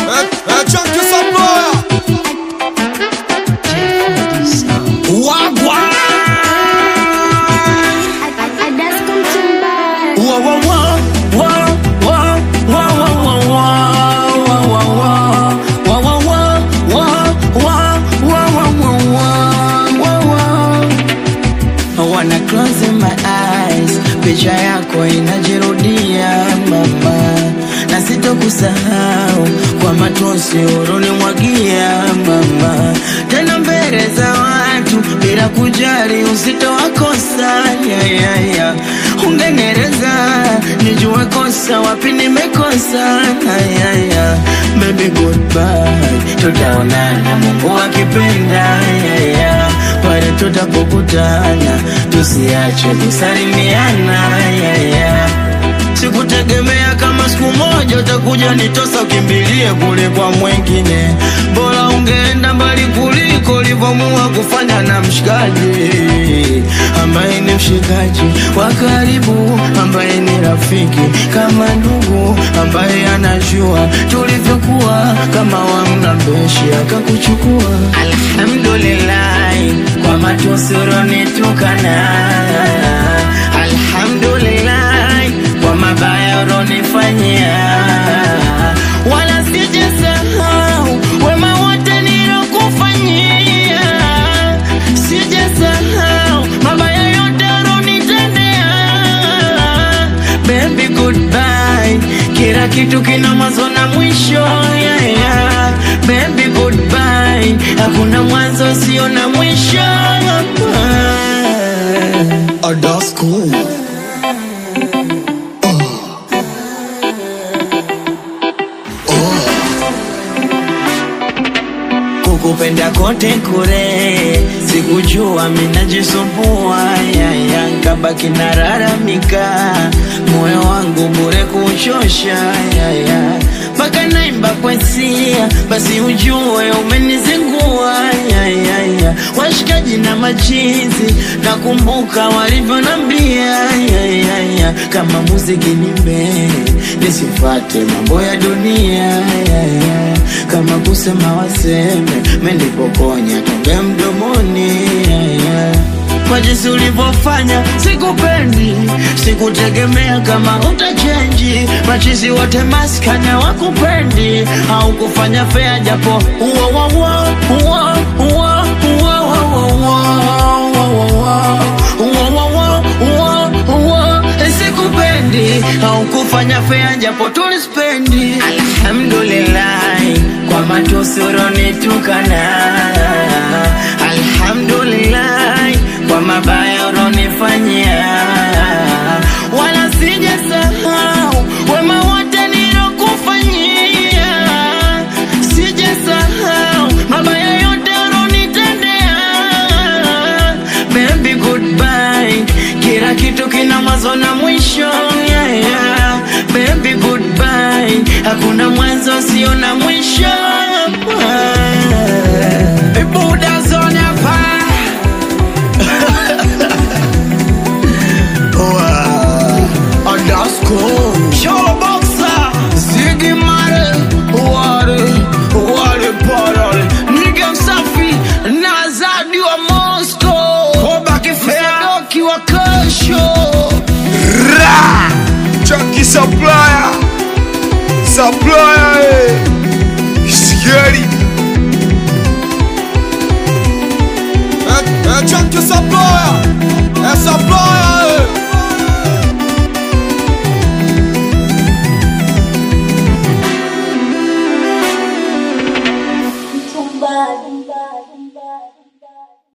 É, é Chunk Samploya Wagwan Whoa, whoa, whoa, whoa, whoa, whoa, whoa, whoa, whoa, whoa, whoa, whoa, whoa, whoa, whoa, whoa, whoa, whoa. I wanna close my eyes, picha yako inajirudia mama, na sitokusahau kwa matosi ulonimwagia mama, tena mbele za watu bila kujali usitowakosa yeah, yeah, yeah. Ungenereza nijue kosa wapi nimekosa yeah, yeah. Baby goodbye, tutaonana Mungu akipenda yeah, yeah. Pale tutapokutana tusiache kusalimiana yeah, yeah. Sikutegemea kama siku moja utakuja nitosa ukimbilie kule kwa mwengine, bora ungeenda mbali kuliko ulivyomua kufanya na mshikaji ambaye ni mshikaji wa karibu, ambaye ni rafiki kama ndugu, ambaye anajua tulivyokuwa kama wamna mbeshi akakuchukua. Alhamdulillah kwa matusi ulonitukana, alhamdulillah kwa mabaya ulonifanyia, wala sijasahau wema wote nilokufanyia, sijasahau mabaya yote ulonitendea. Baby goodbye, kila kitu kina mwanzo na mwisho yeah, yeah. Baby goodbye, hakuna mwanzo sio na mwisho Oh, that's cool kukupenda kote kure, sikujua minajisumbua yaya, nkabaki nararamika, moyo wangu bure kuchosha yaya, mpaka naimba kwesia, basi ujue umenizingua yaya, washikaji na machizi, nakumbuka walivyonambia yaya, kama muziki nimbe nisifate mambo ya dunia yaya, kama kusema waseme menipokonya tonge mdomoni yaya. Kwa jinsi ulivyofanya sikupendi, sikutegemea kama utachenji. Machizi wote maskanya wakupendi, au kufanya fea japo uo uo uo uo uo uo uo uo uo sikupendi au kufanya fea japo tulispendi. Alhamdulillah kwa matusi ulonitukana, alhamdulillah kwa mabaya ulonifanyia, wala sijasahau wema wote nilokufanyia, sijasahau mabaya yote ulonitendea. Baby goodbye, kila kitu kina mwanzo na mwisho yeah, yeah. Baby goodbye, hakuna mwanzo sio na mwisho Buda zone hapa Oh, that's cool Show boxer Ziggy Mare Ware Ware Parole Nigga msafi na Zadi wa Moscow Koba kifea Doki wa kesho Ra Chunky Samploya Samploya eh